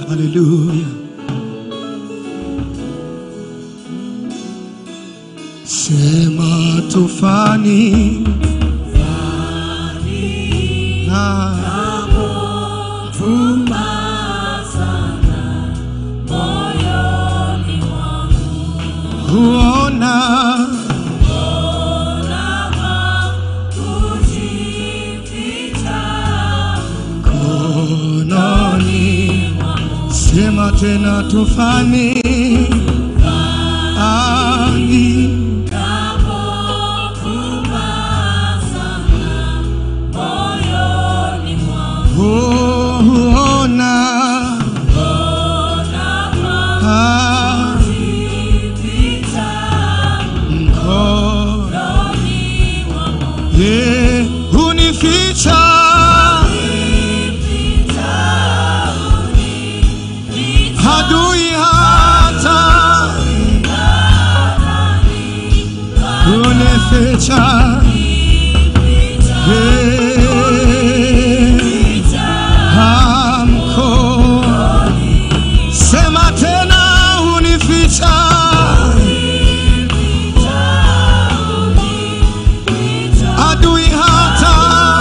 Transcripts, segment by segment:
Haleluya. Sema tufani na huona kononi. Sema tena tufani ani huona Ah, mkono ye unificha hadui hata unificha ye hamko sema tena unificha adui hata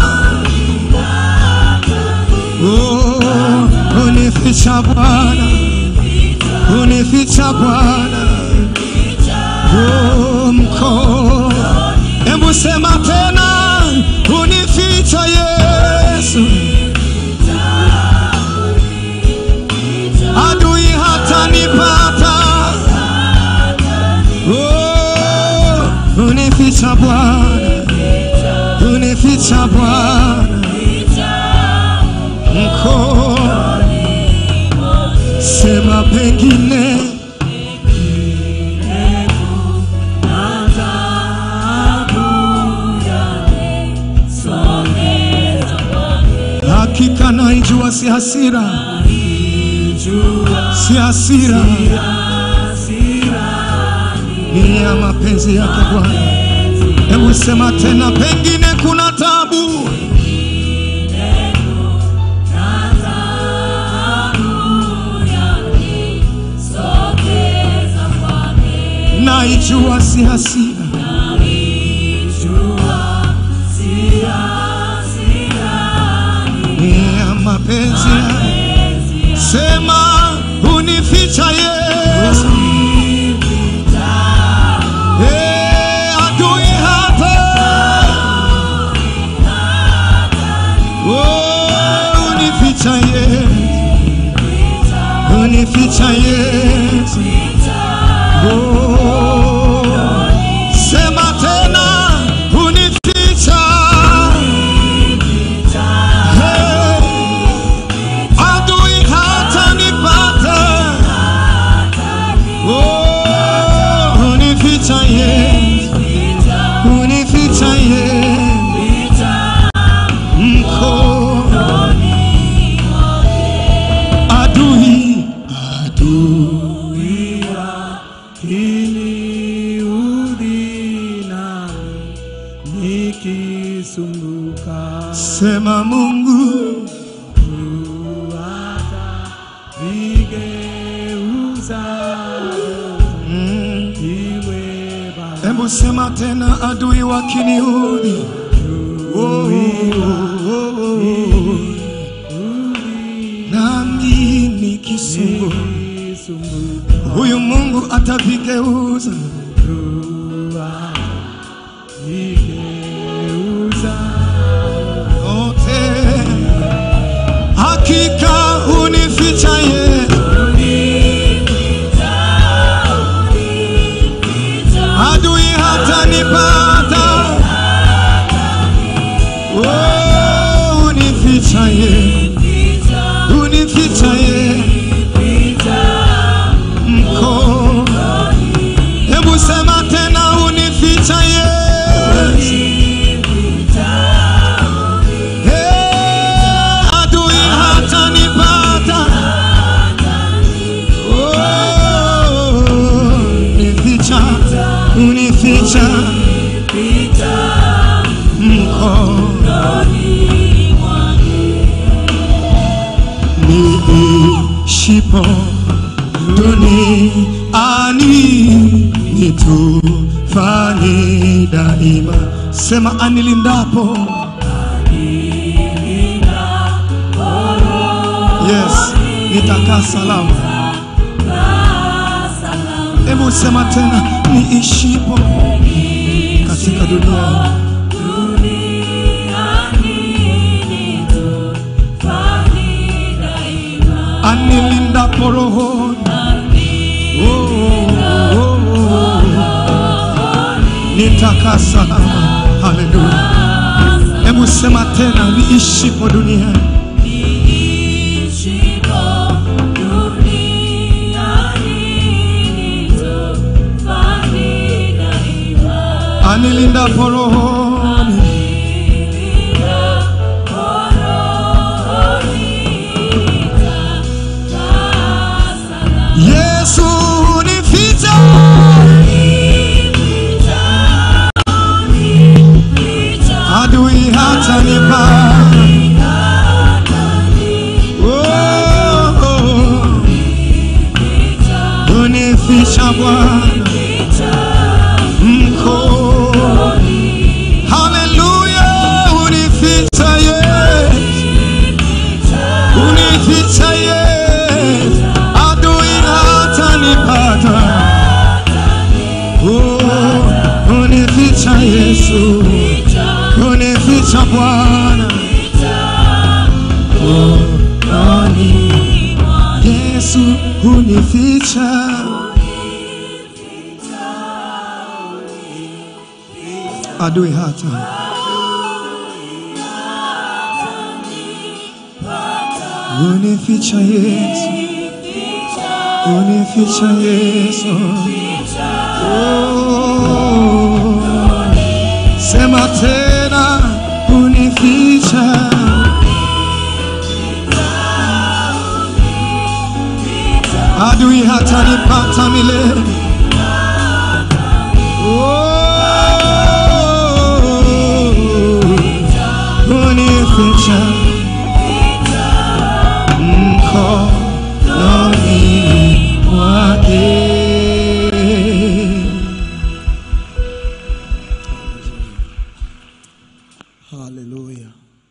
Oh, unificha Bwana, unificha Bwana, Oh, mko hebu sema tena, unificha Yesu, adui hata nipata. Oh, unificha Bwana, unificha Bwana mko sema pengine hakika naijua si hasira si hasira ni ya mapenzi yake Bwana. Hebu sema tena, pengine kuna tabu naijua si hasira ni ya mapenzi yake. Sema unificha Yesu, Eh, adui hapa Oh, unificha Yesu, unificha Yesu. Oh, sema tena unificha Hey, adui hata nipata Oh, unificha Yesu, unificha Yesu mko adui adui Kiniudhi nami nikisumbuka, sema Mungu hata vigeuza mm. iwe baraka. Hebu sema tena, adui wakiniudhi, oh, oh, oh, oh. nami nikisumbu, Nikisumbuka, huyu Mungu atavigeuza. vigeuza yote. Hakika unificha Yesu, adui hata nipata, oh, unificha Yesu, unificha Yesu mko. Hebu sema tena, niishipo duniani nitufanye daima. Sema anilindapo, yes, nitakaa salama. Hebu sema tena, niishipo katika dunia anilindapo rohoni Oh, oh, oh. nitakaa salama. Haleluya! Hebu sema tena, niishipo duniani anilindapo rohoni Yesu unificha adui hata nipa oh, oh. unificha Bwana mko haleluya unificha Yesu unificha Yesu adui hata nipata oh, unificha Yesu unificha Bwana rohoni Yesu unificha adui hata unificha Yesu unificha Yesu oh, sema tena unificha adui hata nipata milele oh, unificha mkononi mwake. Haleluya.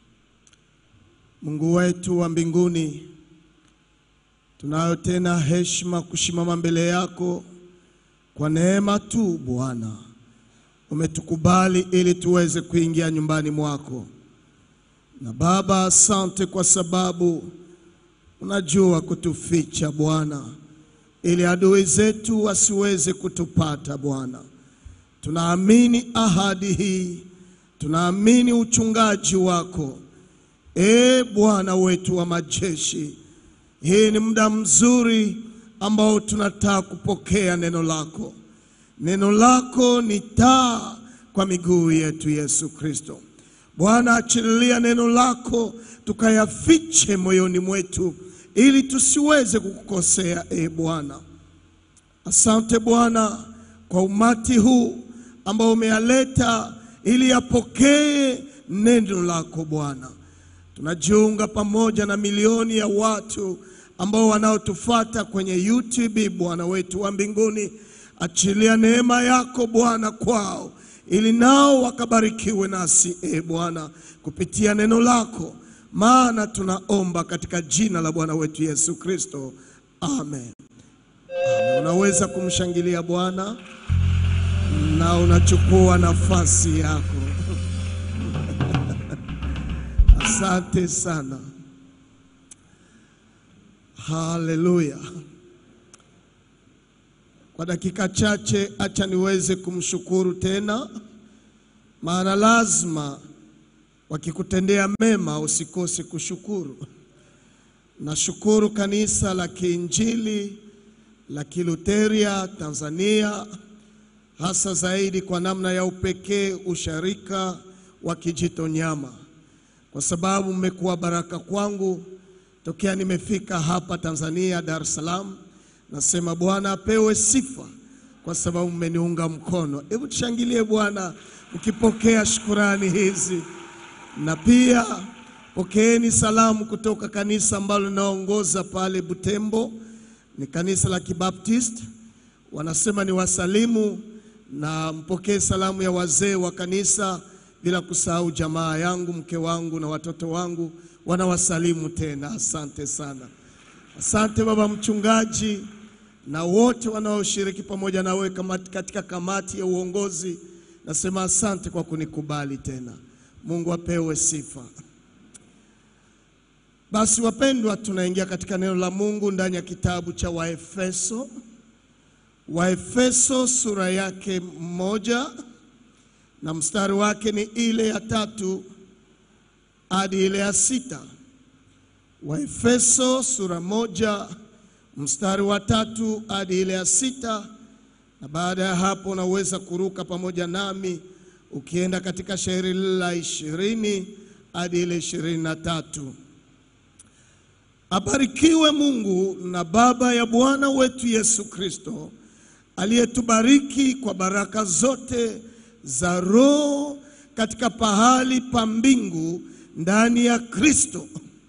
Mungu wetu wa mbinguni, tunayo tena heshima kusimama mbele yako kwa neema tu Bwana. Umetukubali ili tuweze kuingia nyumbani mwako. Na Baba, asante kwa sababu unajua kutuficha Bwana, ili adui zetu wasiweze kutupata Bwana. Tunaamini ahadi hii, tunaamini uchungaji wako. E Bwana wetu wa majeshi, hii ni muda mzuri ambao tunataka kupokea neno lako. Neno lako ni taa kwa miguu yetu, Yesu Kristo. Bwana, achililia neno lako tukayafiche moyoni mwetu, ili tusiweze kukukosea. E Bwana, asante Bwana kwa umati huu ambao umealeta ili yapokee neno lako Bwana. Tunajiunga pamoja na milioni ya watu ambao wanaotufata kwenye YouTube. Bwana wetu wa mbinguni, achilia neema yako Bwana kwao, ili nao wakabarikiwe nasi e Bwana, kupitia neno lako, maana tunaomba katika jina la Bwana wetu Yesu Kristo, amen. Amen. Unaweza kumshangilia Bwana na unachukua nafasi yako. Asante sana. Haleluya. Kwa dakika chache, acha niweze kumshukuru tena, maana lazima wakikutendea mema usikose kushukuru. Nashukuru kanisa la Kiinjili la Kiluteria Tanzania, hasa zaidi kwa namna ya upekee usharika wa Kijitonyama, kwa sababu mmekuwa baraka kwangu tokea nimefika hapa Tanzania, Dar es Salaam. Nasema Bwana apewe sifa kwa sababu mmeniunga mkono. Hebu tushangilie Bwana mkipokea shukurani hizi, na pia Pokeeni salamu kutoka kanisa ambalo linaongoza pale Butembo, ni kanisa la Kibaptist. Wanasema ni wasalimu na mpokee salamu ya wazee wa kanisa, bila kusahau jamaa yangu, mke wangu na watoto wangu wanawasalimu tena. Asante sana, asante baba mchungaji na wote wanaoshiriki pamoja nawe kamati- katika kamati ya uongozi. Nasema asante kwa kunikubali tena. Mungu apewe sifa. Basi wapendwa, tunaingia katika neno la Mungu ndani ya kitabu cha Waefeso. Waefeso sura yake moja na mstari wake ni ile ya tatu hadi ile ya sita. Waefeso sura moja mstari wa tatu hadi ile ya sita, na baada ya hapo unaweza kuruka pamoja nami ukienda katika shairi la ishirini hadi ile ishirini na tatu. Abarikiwe Mungu na Baba ya Bwana wetu Yesu Kristo, aliyetubariki kwa baraka zote za Roho katika pahali pa mbingu ndani ya Kristo,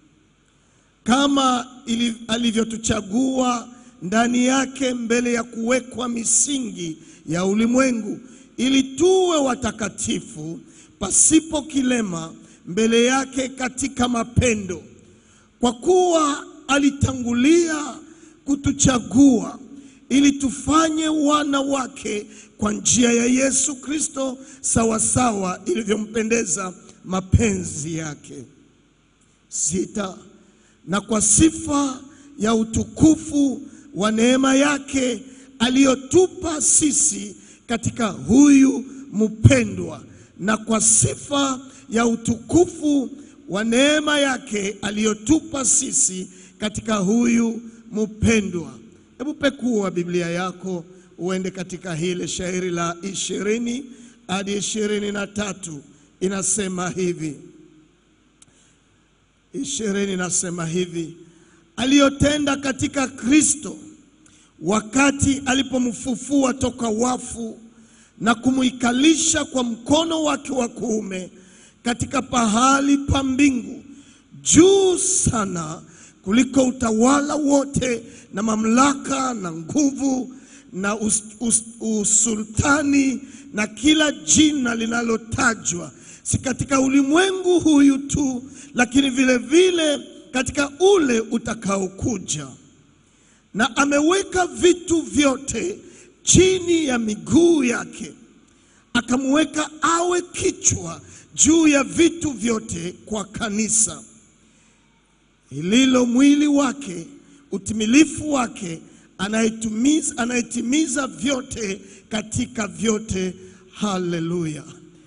kama ili- alivyotuchagua ndani yake mbele ya kuwekwa misingi ya ulimwengu, ili tuwe watakatifu pasipo kilema mbele yake katika mapendo kwa kuwa alitangulia kutuchagua ili tufanye wana wake kwa njia ya Yesu Kristo, sawasawa ilivyompendeza mapenzi yake. Sita, na kwa sifa ya utukufu wa neema yake aliyotupa sisi katika huyu mpendwa, na kwa sifa ya utukufu wa neema yake aliyotupa sisi katika huyu mpendwa. Hebu pekua Biblia yako uende katika hile shairi la ishirini hadi ishirini na tatu inasema hivi ishirini inasema hivi aliyotenda katika Kristo wakati alipomfufua toka wafu na kumuikalisha kwa mkono wake wa kuume katika pahali pa mbingu juu sana kuliko utawala wote na mamlaka na nguvu na us, us, usultani na kila jina linalotajwa si katika ulimwengu huyu tu, lakini vile vile katika ule utakaokuja na ameweka vitu vyote chini ya miguu yake, akamweka awe kichwa juu ya vitu vyote kwa kanisa, ililo mwili wake, utimilifu wake, anayetimiza, anayetimiza vyote katika vyote. Haleluya!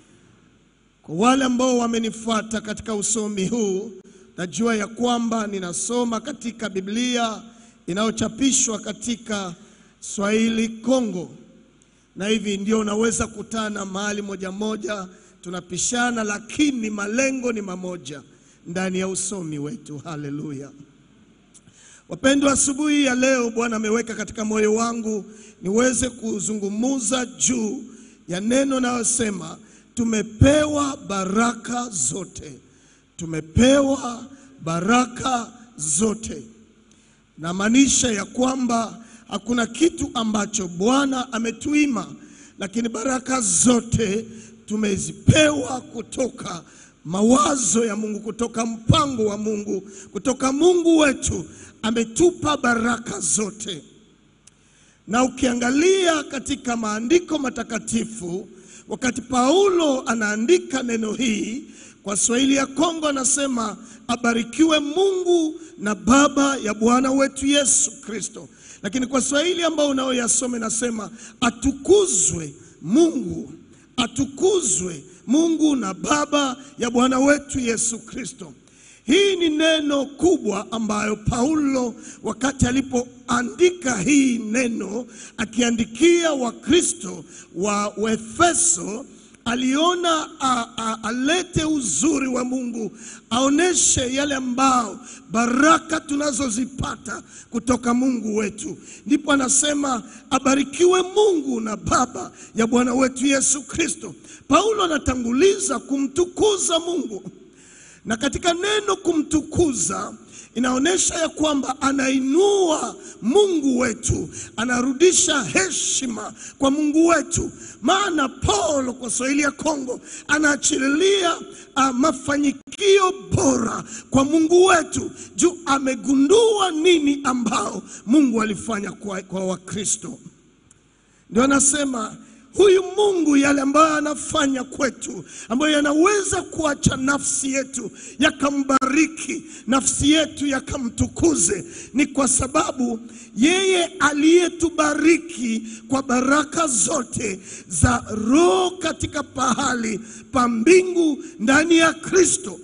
Kwa wale ambao wamenifuata katika usomi huu, najua ya kwamba ninasoma katika Biblia inayochapishwa katika Swahili Kongo, na hivi ndio unaweza kutana mahali moja moja, tunapishana, lakini malengo ni mamoja ndani ya usomi wetu. Haleluya! Wapendwa, asubuhi ya leo Bwana ameweka katika moyo wangu niweze kuzungumuza juu ya neno nayosema tumepewa baraka zote, tumepewa baraka zote. Namaanisha ya kwamba hakuna kitu ambacho Bwana ametuima, lakini baraka zote tumezipewa kutoka mawazo ya Mungu, kutoka mpango wa Mungu, kutoka Mungu wetu. Ametupa baraka zote, na ukiangalia katika maandiko matakatifu wakati Paulo anaandika neno hii kwa Swahili ya Kongo, anasema abarikiwe Mungu na Baba ya Bwana wetu Yesu Kristo, lakini kwa Swahili ambao unaoyasoma inasema atukuzwe Mungu, atukuzwe Mungu na Baba ya Bwana wetu Yesu Kristo. Hii ni neno kubwa ambayo Paulo wakati alipoandika hii neno akiandikia Wakristo wa Waefeso aliona a, a, alete uzuri wa Mungu, aoneshe yale ambao baraka tunazozipata kutoka Mungu wetu. Ndipo anasema abarikiwe Mungu na Baba ya Bwana wetu Yesu Kristo. Paulo anatanguliza kumtukuza Mungu na katika neno kumtukuza inaonyesha ya kwamba anainua Mungu wetu, anarudisha heshima kwa Mungu wetu. Maana Paulo kwa Swahili ya Kongo anaachililia uh, mafanikio bora kwa Mungu wetu juu amegundua nini ambao Mungu alifanya kwa, kwa Wakristo. Ndio anasema huyu Mungu yale ambayo anafanya kwetu, ambayo yanaweza kuacha nafsi yetu yakambariki, nafsi yetu yakamtukuze, ni kwa sababu yeye aliyetubariki kwa baraka zote za Roho katika pahali pa mbingu ndani ya Kristo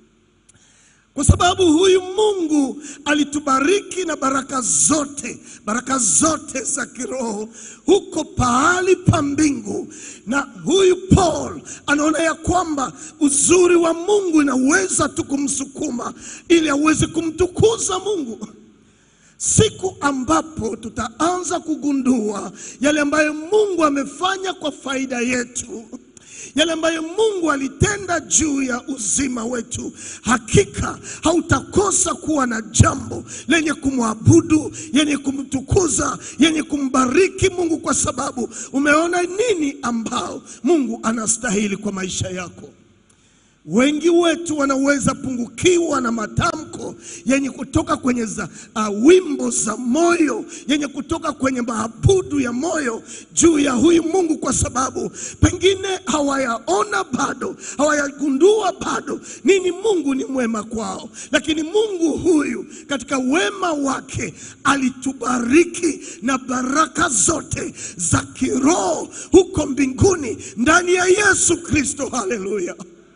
kwa sababu huyu Mungu alitubariki na baraka zote, baraka zote za kiroho huko pahali pa mbingu. Na huyu Paul anaona ya kwamba uzuri wa Mungu inaweza tu kumsukuma ili aweze kumtukuza Mungu. Siku ambapo tutaanza kugundua yale ambayo Mungu amefanya kwa faida yetu yale ambayo Mungu alitenda juu ya uzima wetu, hakika hautakosa kuwa na jambo lenye kumwabudu, yenye kumtukuza, yenye kumbariki Mungu, kwa sababu umeona nini ambao Mungu anastahili kwa maisha yako. Wengi wetu wanaweza pungukiwa na matamko yenye kutoka kwenye za, uh, wimbo za moyo yenye kutoka kwenye maabudu ya moyo juu ya huyu Mungu, kwa sababu pengine hawayaona bado, hawayagundua bado nini Mungu ni mwema kwao. Lakini Mungu huyu katika wema wake alitubariki na baraka zote za kiroho huko mbinguni ndani ya Yesu Kristo. Haleluya!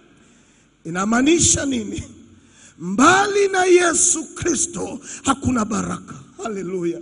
Inamaanisha nini? Mbali na Yesu Kristo hakuna baraka. Haleluya!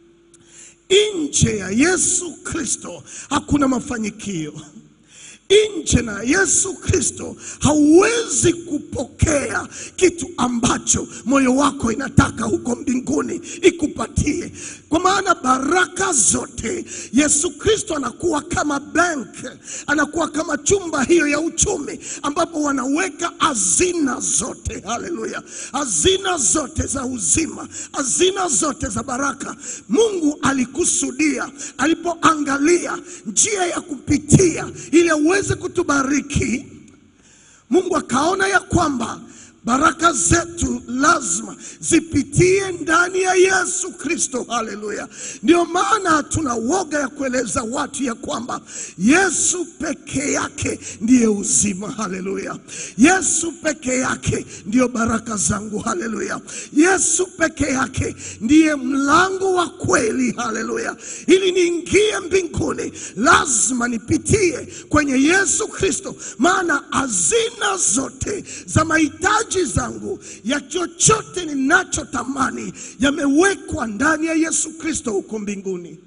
Nje ya Yesu Kristo hakuna mafanikio. Nje na Yesu Kristo hauwezi kupokea kitu ambacho moyo wako inataka huko mbinguni ikupatie, kwa maana baraka zote Yesu Kristo anakuwa kama bank, anakuwa kama chumba hiyo ya uchumi ambapo wanaweka hazina zote. Haleluya! hazina zote za uzima, hazina zote za baraka. Mungu alikusudia alipoangalia njia ya kupitia ili aweze kutubariki. Mungu akaona ya kwamba baraka zetu lazima zipitie ndani ya Yesu Kristo. Haleluya! Ndio maana hatuna woga ya kueleza watu ya kwamba Yesu peke yake ndiye uzima. Haleluya! Yesu peke yake ndiyo baraka zangu. Haleluya! Yesu peke yake ndiye mlango wa kweli. Haleluya! Ili niingie mbinguni lazima nipitie kwenye Yesu Kristo, maana hazina zote za mahitaji zangu ya chochote ninachotamani yamewekwa ndani ya Yesu Kristo huko mbinguni.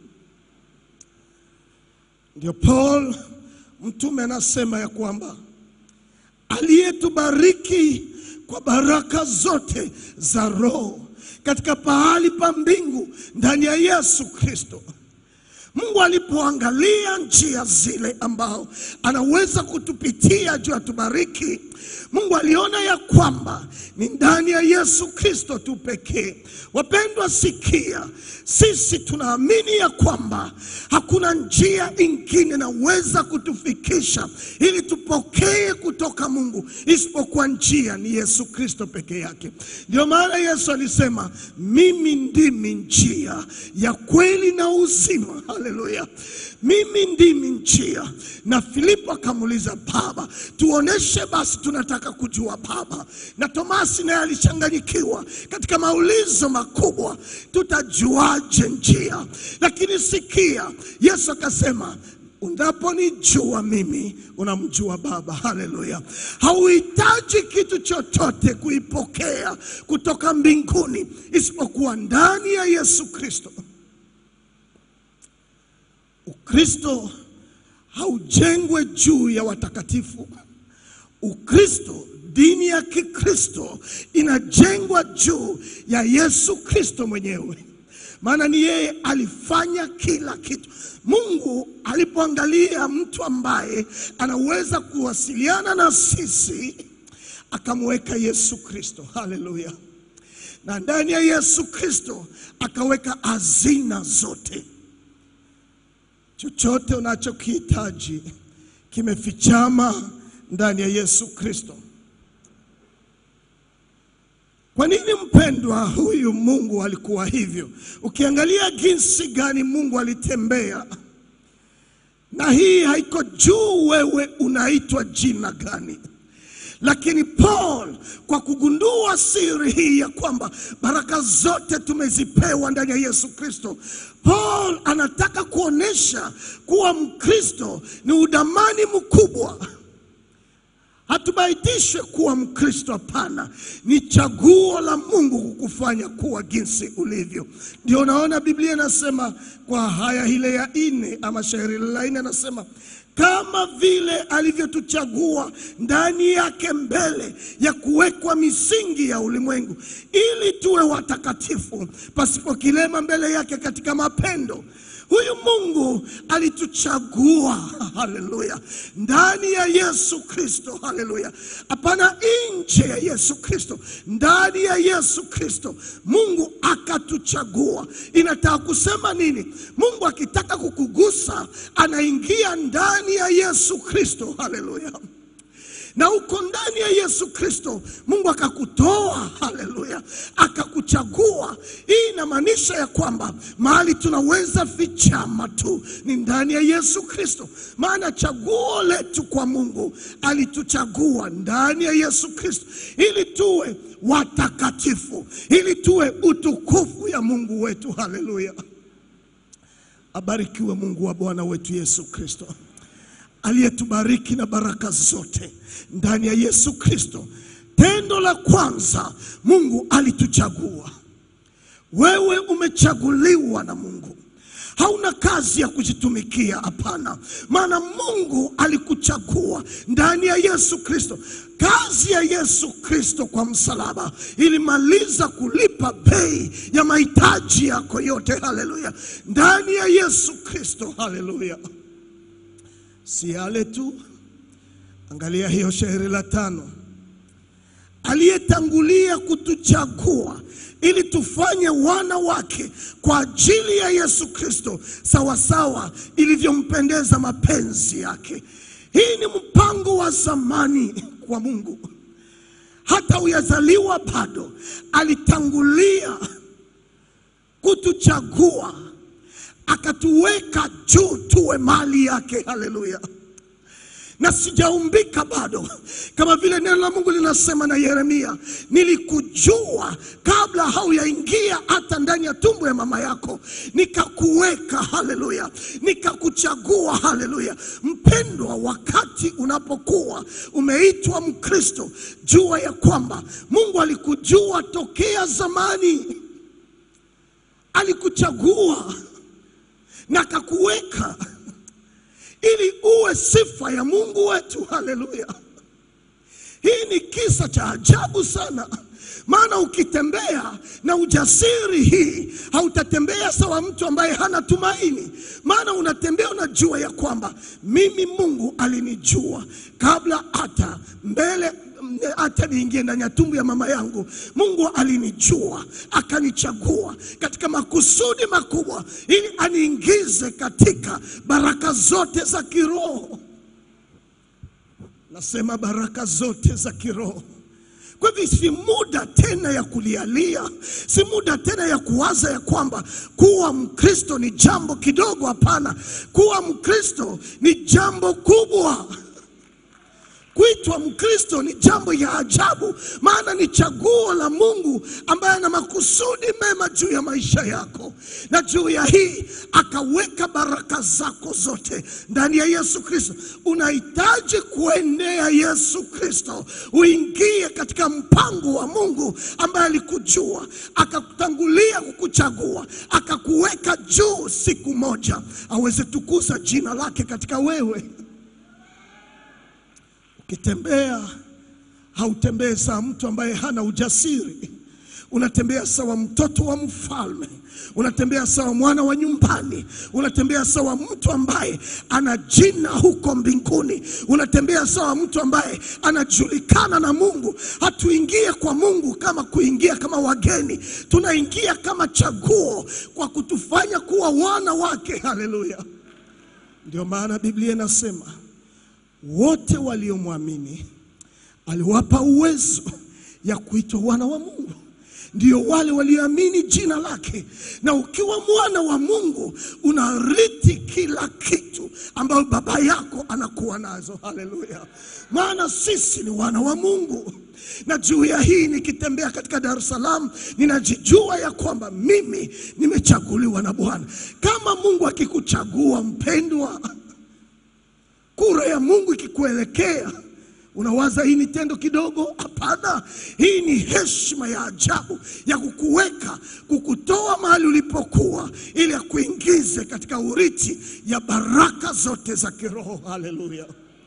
Ndio Paul mtume anasema ya kwamba aliyetubariki kwa baraka zote za Roho katika pahali pa mbingu ndani ya Yesu Kristo. Mungu alipoangalia njia zile ambao anaweza kutupitia juu atubariki, Mungu aliona ya kwamba ni ndani ya Yesu Kristo tu pekee. Wapendwa, sikia, sisi tunaamini ya kwamba hakuna njia ingine naweza kutufikisha ili tupokee kutoka Mungu isipokuwa njia ni Yesu Kristo peke yake. Ndio maana Yesu alisema, mimi ndimi njia ya kweli na uzima. Haleluya, mimi ndimi njia. Na Filipo akamuuliza Baba, tuoneshe basi, tunataka kujua Baba. Na Tomasi naye alichanganyikiwa katika maulizo makubwa, tutajuaje njia? Lakini sikia, Yesu akasema Unaponijua mimi unamjua Baba. Haleluya! Hauhitaji kitu chochote kuipokea kutoka mbinguni isipokuwa ndani ya Yesu Kristo. Ukristo haujengwe juu ya watakatifu. Ukristo, dini ya Kikristo inajengwa juu ya Yesu Kristo mwenyewe, maana ni yeye alifanya kila kitu. Mungu alipoangalia mtu ambaye anaweza kuwasiliana na sisi, akamweka Yesu Kristo. Haleluya! Na ndani ya Yesu Kristo akaweka hazina zote. Chochote unachokihitaji kimefichama ndani ya Yesu Kristo. Kwa nini mpendwa, huyu Mungu alikuwa hivyo? Ukiangalia jinsi gani Mungu alitembea, na hii haiko juu wewe unaitwa jina gani, lakini Paul kwa kugundua siri hii ya kwamba baraka zote tumezipewa ndani ya Yesu Kristo, Paul anataka kuonesha kuwa Mkristo ni udamani mkubwa. Hatubaitishwe kuwa Mkristo, hapana. Ni chaguo la Mungu kukufanya kuwa jinsi ulivyo. Ndio unaona Biblia inasema kwa haya ile ya nne ama shairi la nne, anasema kama vile alivyotuchagua ndani yake mbele ya kuwekwa misingi ya ulimwengu, ili tuwe watakatifu pasipo kilema mbele yake katika mapendo. Huyu Mungu alituchagua, haleluya, ndani ya Yesu Kristo, haleluya, hapana nje ya Yesu Kristo, ndani ya Yesu Kristo Mungu akatuchagua. Inataka kusema nini? Mungu akitaka kukugusa anaingia ndani ya Yesu Kristo, haleluya na uko ndani ya Yesu Kristo, Mungu akakutoa, haleluya, akakuchagua. Hii inamaanisha ya kwamba mahali tunaweza fichama tu ni ndani ya Yesu Kristo, maana chaguo letu kwa Mungu, alituchagua ndani ya Yesu Kristo ili tuwe watakatifu, ili tuwe utukufu ya Mungu wetu, haleluya. Abarikiwe Mungu wa Bwana wetu Yesu Kristo aliyetubariki na baraka zote ndani ya Yesu Kristo. Tendo la kwanza, Mungu alituchagua. Wewe umechaguliwa na Mungu. Hauna kazi ya kujitumikia, hapana, maana Mungu alikuchagua ndani ya Yesu Kristo. Kazi ya Yesu Kristo kwa msalaba ilimaliza kulipa bei ya mahitaji yako yote. Haleluya, ndani ya Yesu Kristo. Haleluya. Si yale tu, angalia hiyo shairi la tano, aliyetangulia kutuchagua ili tufanye wana wake kwa ajili ya Yesu Kristo, sawasawa ilivyompendeza mapenzi yake. Hii ni mpango wa zamani kwa Mungu, hata uyazaliwa bado, alitangulia kutuchagua akatuweka juu tuwe mali yake. Haleluya! na sijaumbika bado, kama vile neno la Mungu linasema na Yeremia, nilikujua kabla hauyaingia hata ndani ya tumbo ya mama yako, nikakuweka. Haleluya, nikakuchagua. Haleluya mpendwa, wakati unapokuwa umeitwa Mkristo, jua ya kwamba Mungu alikujua tokea zamani, alikuchagua na akakuweka ili uwe sifa ya Mungu wetu. Haleluya! Hii ni kisa cha ajabu sana, maana ukitembea na ujasiri hii hautatembea sawa mtu ambaye hana tumaini, maana unatembea unajua ya kwamba mimi Mungu alinijua kabla hata mbele hata niingie ndani ya tumbo ya mama yangu, Mungu alinijua akanichagua katika makusudi makubwa, ili aniingize katika baraka zote za kiroho. Nasema baraka zote za kiroho. Kwa hivyo si muda tena ya kulialia, si muda tena ya kuwaza ya kwamba kuwa Mkristo ni jambo kidogo. Hapana, kuwa Mkristo ni jambo kubwa. Kuitwa Mkristo ni jambo ya ajabu, maana ni chaguo la Mungu ambaye ana makusudi mema juu ya maisha yako, na juu ya hii akaweka baraka zako zote ndani ya Yesu Kristo. Unahitaji kuendea Yesu Kristo, uingie katika mpango wa Mungu ambaye alikujua, akakutangulia kukuchagua, akakuweka juu, siku moja aweze tukuza jina lake katika wewe. Ukitembea hautembee saa mtu ambaye hana ujasiri. unatembea sawa mtoto wa mfalme, unatembea sawa mwana wa nyumbani, unatembea sawa mtu ambaye ana jina huko mbinguni, unatembea sawa mtu ambaye anajulikana na Mungu. Hatuingie kwa Mungu kama kuingia kama wageni, tunaingia kama chaguo kwa kutufanya kuwa wana wake. Haleluya! Ndio maana Biblia inasema wote waliomwamini aliwapa uwezo ya kuitwa wana wa Mungu, ndio wale walioamini jina lake. Na ukiwa mwana wa Mungu unarithi kila kitu ambayo baba yako anakuwa nazo. Haleluya! Maana sisi ni wana wa Mungu, na juu ya hii nikitembea katika Dar es Salaam ninajijua ya kwamba mimi nimechaguliwa na Bwana. Kama Mungu akikuchagua mpendwa, kura ya Mungu ikikuelekea Unawaza hii ni tendo kidogo? Hapana, hii ni heshima ya ajabu ya kukuweka, kukutoa mahali ulipokuwa, ili akuingize katika urithi ya baraka zote za kiroho. Haleluya!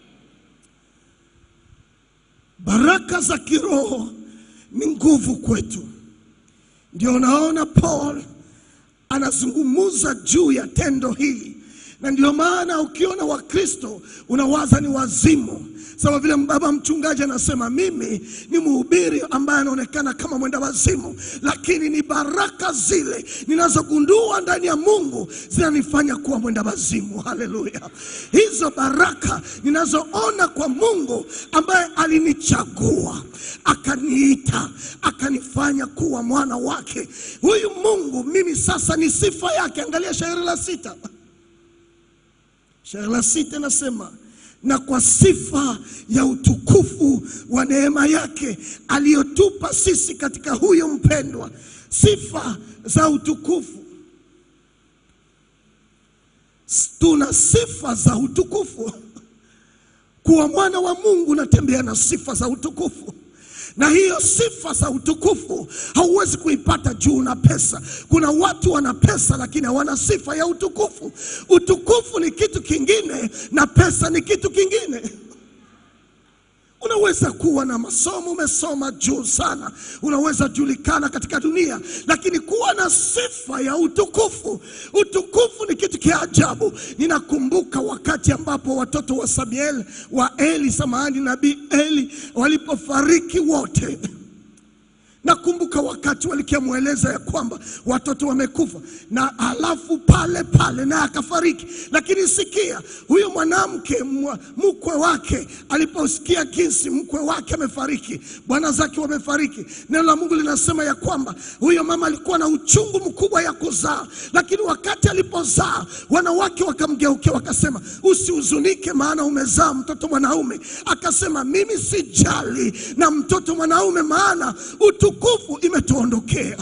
Baraka za kiroho ni nguvu kwetu. Ndio unaona Paul anazungumza juu ya tendo hili, na ndio maana ukiona Wakristo unawaza ni wazimu sawa vile baba mchungaji anasema mimi ni mhubiri ambaye anaonekana kama mwenda wazimu, lakini ni baraka zile ninazogundua ndani ya Mungu zinanifanya kuwa mwenda wazimu. Haleluya! Hizo baraka ninazoona kwa Mungu ambaye alinichagua akaniita akanifanya kuwa mwana wake. Huyu Mungu mimi sasa ni sifa yake. Angalia shairi la sita, shairi la sita nasema na kwa sifa ya utukufu wa neema yake aliyotupa sisi katika huyo mpendwa. Sifa za utukufu, tuna sifa za utukufu. Kuwa mwana wa Mungu unatembea na sifa za utukufu na hiyo sifa za utukufu hauwezi kuipata juu na pesa. Kuna watu wana pesa lakini hawana sifa ya utukufu. Utukufu ni kitu kingine na pesa ni kitu kingine. Unaweza kuwa na masomo, umesoma juu sana, unaweza julikana katika dunia, lakini kuwa na sifa ya utukufu. Utukufu ni kitu kia ajabu. Ninakumbuka wakati ambapo watoto wa Samuel wa Eli, samahani, nabii Eli walipofariki wote Nakumbuka wakati walikiamweleza ya kwamba watoto wamekufa, na alafu pale pale naye akafariki. Lakini sikia, huyo mwanamke mkwe wake aliposikia jinsi mkwe wake amefariki, bwana zake wamefariki, neno la Mungu linasema ya kwamba huyo mama alikuwa na uchungu mkubwa ya kuzaa, lakini wakati alipozaa wanawake wakamgeukia wakasema, usihuzunike, maana umezaa mtoto mwanaume. Akasema, mimi sijali na mtoto mwanaume, maana utukufu imetuondokea.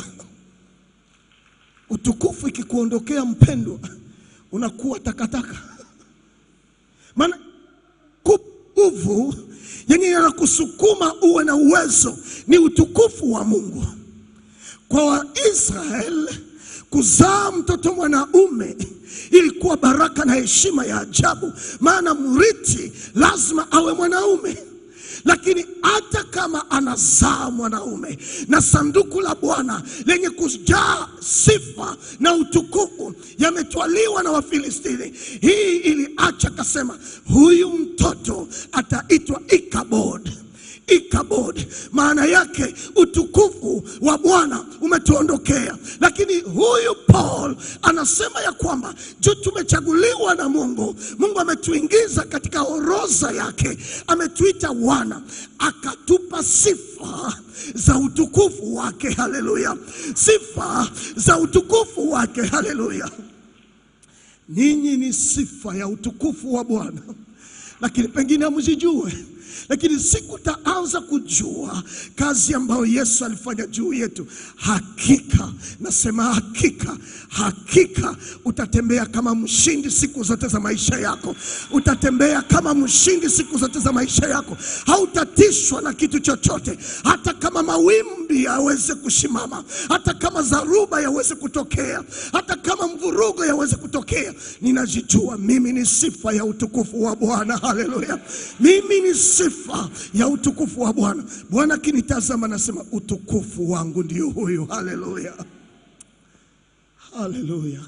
Utukufu ikikuondokea mpendwa, unakuwa takataka. Maana nguvu yenye inakusukuma uwe na uwezo ni utukufu wa Mungu. Kwa Waisraeli kuzaa mtoto mwanaume ilikuwa baraka na heshima ya ajabu, maana mrithi lazima awe mwanaume lakini hata kama anazaa mwanaume na sanduku la Bwana lenye kujaa sifa na utukufu yametwaliwa na Wafilistini, hii iliacha kasema, huyu mtoto ataitwa Ikabod. Ikabod maana yake utukufu wa Bwana umetuondokea. Lakini huyu Paul anasema ya kwamba juu tumechaguliwa na Mungu, Mungu ametuingiza katika orodha yake, ametuita wana, akatupa sifa za utukufu wake. Haleluya! sifa za utukufu wake. Haleluya! ninyi ni sifa ya utukufu wa Bwana, lakini pengine hamzijue lakini siku taanza kujua kazi ambayo Yesu alifanya juu yetu, hakika nasema hakika, hakika utatembea kama mshindi siku zote za maisha yako. Utatembea kama mshindi siku zote za maisha yako, hautatishwa na kitu chochote, hata kama mawimbi yaweze kushimama, hata kama dharuba yaweze kutokea, hata kama mvurugo yaweze kutokea. Ninajijua mimi ni sifa ya utukufu wa Bwana. Haleluya, mimi ni sifa sifa ya utukufu wa Bwana. Bwana akinitazama nasema utukufu wangu ndio huyu. Haleluya, haleluya.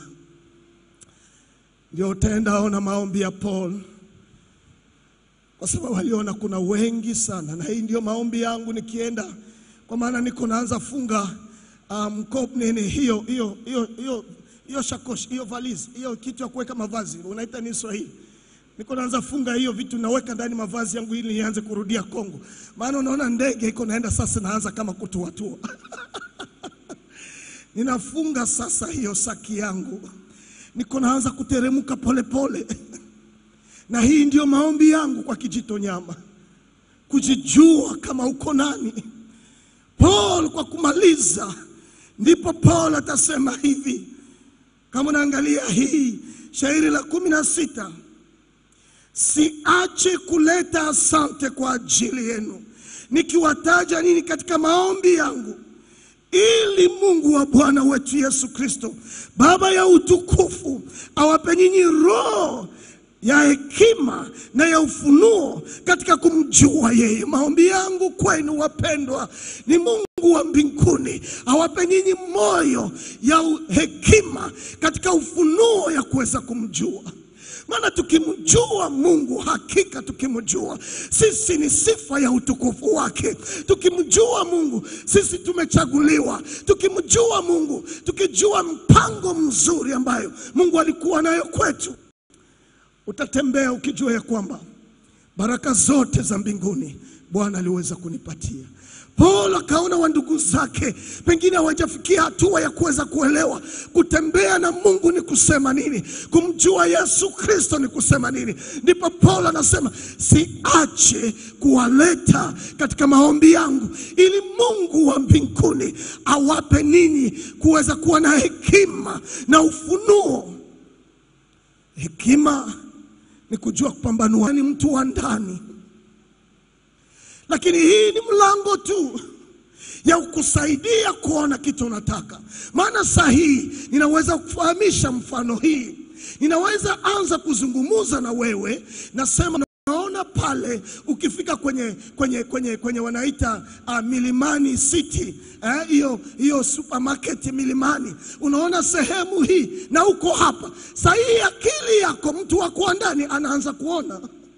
Ndio utaenda ona maombi ya Paul kwa sababu aliona kuna wengi sana, na hii ndio maombi yangu nikienda, kwa maana niko naanza funga um, kop nini hiyo hiyo hiyo hiyo hiyo shakoshi hiyo valizi hiyo kitu ya kuweka mavazi unaita ni Swahili. Niko naanza funga hiyo vitu naweka ndani mavazi yangu ili nianze kurudia Kongo, maana unaona ndege iko naenda sasa, naanza kama kutuatua ninafunga sasa hiyo saki yangu, niko naanza kuteremka polepole na hii ndio maombi yangu kwa Kijito Nyama, kujijua kama uko nani. Paul kwa kumaliza, ndipo Paul atasema hivi, kama unaangalia hii shairi la kumi na sita siache kuleta asante kwa ajili yenu, nikiwataja nini katika maombi yangu, ili Mungu wa Bwana wetu Yesu Kristo, Baba ya utukufu, awape nyinyi roho ya hekima na ya ufunuo katika kumjua yeye. Maombi yangu kwenu wapendwa, ni Mungu wa mbinguni awape nyinyi moyo ya u- hekima katika ufunuo ya kuweza kumjua. Maana tukimjua Mungu, hakika tukimjua sisi ni sifa ya utukufu wake. Tukimjua Mungu sisi tumechaguliwa. Tukimjua Mungu, tukijua mpango mzuri ambayo Mungu alikuwa nayo kwetu, utatembea ukijua ya kwamba baraka zote za mbinguni Bwana aliweza kunipatia. Paul akaona wa ndugu zake pengine hawajafikia hatua ya kuweza kuelewa kutembea na Mungu ni kusema nini, kumjua Yesu Kristo ni kusema nini. Ndipo Paul anasema siache kuwaleta katika maombi yangu, ili Mungu wa mbinguni awape ninyi kuweza kuwa na hekima na ufunuo. Hekima ni kujua kupambanua, ni mtu wa ndani lakini hii ni mlango tu ya kukusaidia kuona kitu unataka. Maana saa hii ninaweza kufahamisha mfano hii, ninaweza anza kuzungumuza na wewe, nasema naona pale ukifika kwenye, kwenye, kwenye, kwenye wanaita uh, Milimani City eh, hiyo hiyo supermarket Milimani, unaona sehemu hii na uko hapa saa hii, akili yako mtu wako wa ndani anaanza kuona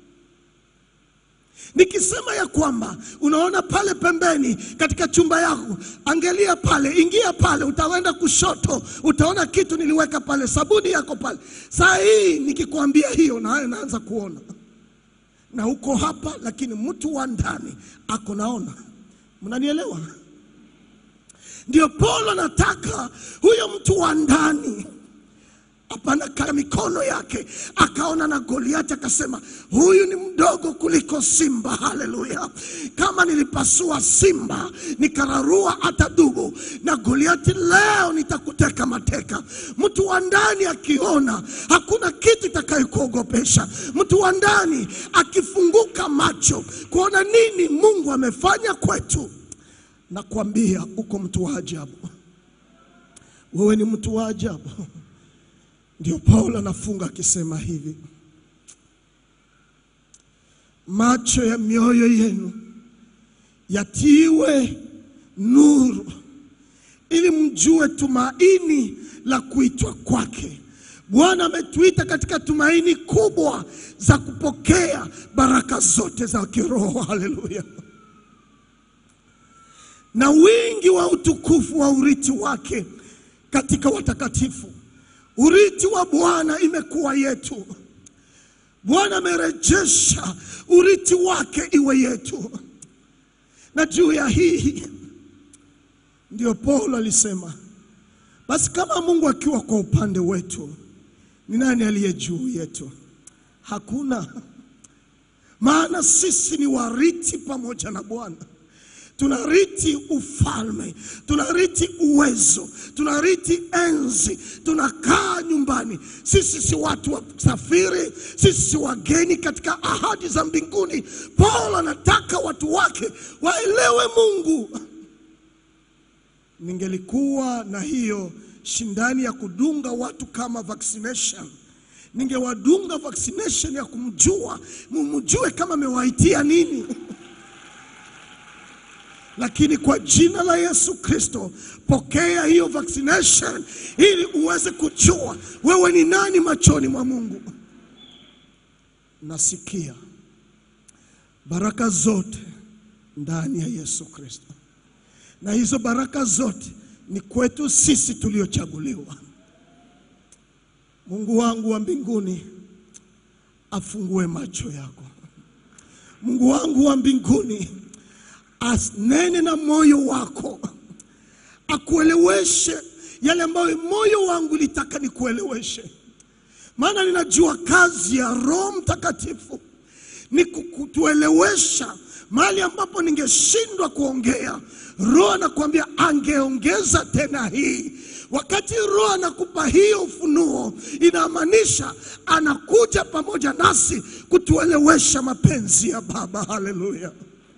Nikisema ya kwamba unaona pale pembeni katika chumba yako, angalia pale, ingia pale, utaenda kushoto, utaona kitu niliweka pale, sabuni yako pale. Saa hii nikikwambia hiyo, nawe naanza kuona, na uko hapa, lakini mtu wa ndani ako naona. Mnanielewa? Ndio Paulo anataka huyo mtu wa ndani hapana kaya mikono yake, akaona na Goliati akasema, huyu ni mdogo kuliko simba. Haleluya! Kama nilipasua simba nikararua hata dubu, na Goliati leo nitakuteka mateka. Mtu wa ndani akiona, hakuna kitu itakayokuogopesha. Mtu wa ndani akifunguka macho kuona nini Mungu amefanya kwetu, nakwambia uko mtu wa ajabu. Wewe ni mtu wa ajabu. Ndio Paulo anafunga akisema hivi, macho ya mioyo yenu yatiwe nuru, ili mjue tumaini la kuitwa kwake. Bwana ametuita katika tumaini kubwa za kupokea baraka zote za kiroho. Haleluya! na wingi wa utukufu wa urithi wake katika watakatifu. Urithi wa Bwana imekuwa yetu. Bwana amerejesha urithi wake iwe yetu, na juu ya hii ndio Paulo alisema, basi kama Mungu akiwa kwa upande wetu, ni nani aliye juu yetu? Hakuna. Maana sisi ni warithi pamoja na Bwana tunarithi ufalme, tunarithi uwezo, tunarithi enzi, tunakaa nyumbani. Sisi si watu wa safiri, sisi si wageni katika ahadi za mbinguni. Paulo anataka watu wake waelewe Mungu. Ningelikuwa na hiyo shindani ya kudunga watu kama vaccination, ningewadunga vaccination ya kumjua, mumjue kama amewaitia nini. Lakini kwa jina la Yesu Kristo, pokea hiyo vaccination ili uweze kujua wewe ni nani machoni mwa Mungu. Nasikia baraka zote ndani ya Yesu Kristo, na hizo baraka zote ni kwetu sisi tuliochaguliwa. Mungu wangu wa mbinguni afungue macho yako. Mungu wangu wa mbinguni asnene na moyo wako, akueleweshe yale ambayo moyo wangu litaka nikueleweshe, maana ninajua kazi ya Roho Mtakatifu ni kutuelewesha mahali ambapo ningeshindwa kuongea. Roho anakuambia angeongeza tena hii. Wakati Roho anakupa hiyo ufunuo, inamaanisha anakuja pamoja nasi kutuelewesha mapenzi ya Baba. Haleluya!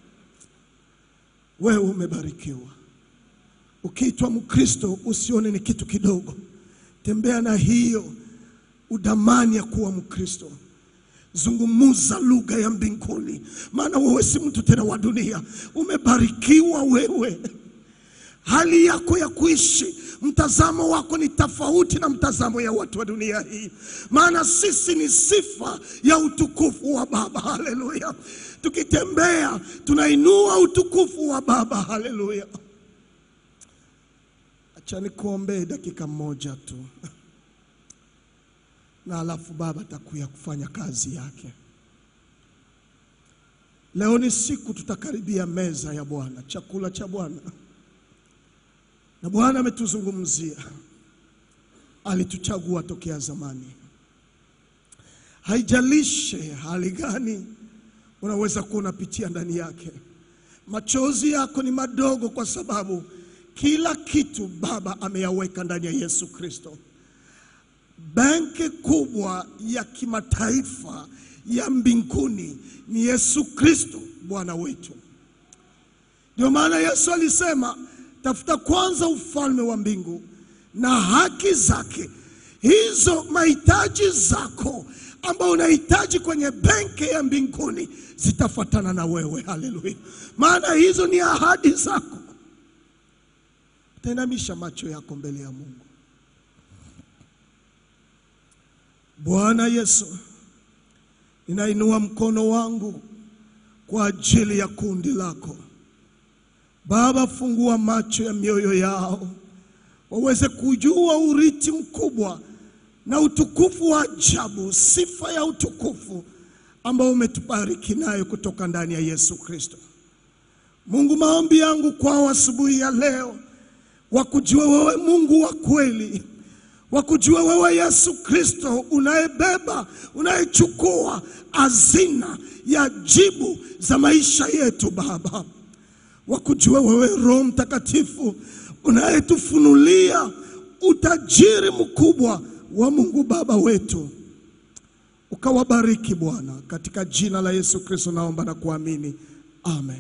Wewe umebarikiwa. Ukiitwa Mkristo usione ni kitu kidogo. Tembea na hiyo udamani ya kuwa Mkristo. Zungumuza lugha ya mbinguni, maana wewe si mtu tena wa dunia. Umebarikiwa wewe. Hali yako ya kuishi, mtazamo wako ni tofauti na mtazamo ya watu wa dunia hii, maana sisi ni sifa ya utukufu wa Baba. Haleluya! Tukitembea tunainua utukufu wa Baba. Haleluya! Acha nikuombee dakika moja tu na alafu Baba atakuya kufanya kazi yake. Leo ni siku tutakaribia meza ya Bwana, chakula cha Bwana, na Bwana ametuzungumzia, alituchagua tokea zamani. Haijalishe hali gani unaweza kuwa unapitia ndani yake, machozi yako ni madogo, kwa sababu kila kitu Baba ameyaweka ndani ya Yesu Kristo. Benki kubwa ya kimataifa ya mbinguni ni Yesu Kristo Bwana wetu. Ndio maana Yesu alisema, tafuta kwanza ufalme wa mbingu na haki zake, hizo mahitaji zako ambao unahitaji kwenye benki ya mbinguni zitafuatana na wewe. Haleluya! Maana hizo ni ahadi zako. Utainamisha macho yako mbele ya Mungu. Bwana Yesu, ninainua mkono wangu kwa ajili ya kundi lako Baba. Fungua macho ya mioyo yao waweze kujua urithi mkubwa na utukufu wa ajabu, sifa ya utukufu ambao umetubariki nayo kutoka ndani ya Yesu Kristo. Mungu, maombi yangu kwao asubuhi ya leo, wakujua wewe Mungu wa kweli wakujua wewe Yesu Kristo unayebeba unayechukua hazina ya jibu za maisha yetu Baba, wakujua wewe Roho Mtakatifu unayetufunulia utajiri mkubwa wa Mungu Baba wetu, ukawabariki Bwana, katika jina la Yesu Kristo naomba na kuamini, amen.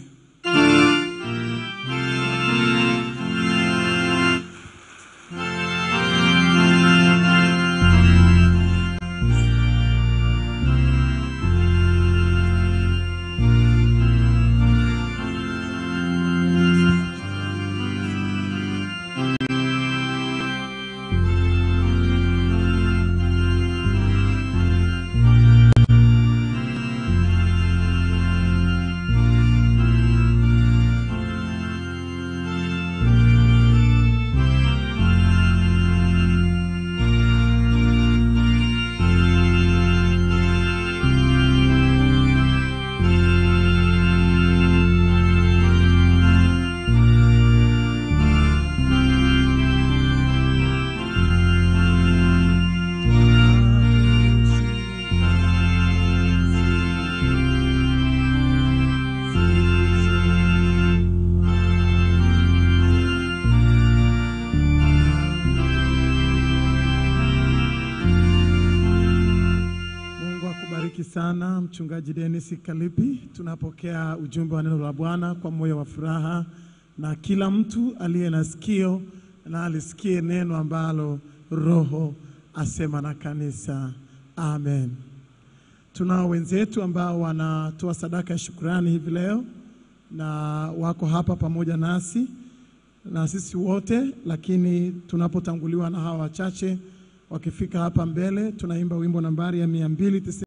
Mungu akubariki sana Mchungaji Dennis Kalipi. Tunapokea ujumbe wa neno la Bwana kwa moyo wa furaha, na kila mtu aliye na sikio na alisikie neno ambalo Roho asema na kanisa. Amen. Tunao wenzetu ambao wanatoa sadaka ya shukrani hivi leo na wako hapa pamoja nasi na sisi wote, lakini tunapotanguliwa na hawa wachache wakifika hapa mbele, tunaimba wimbo nambari ya mia mbili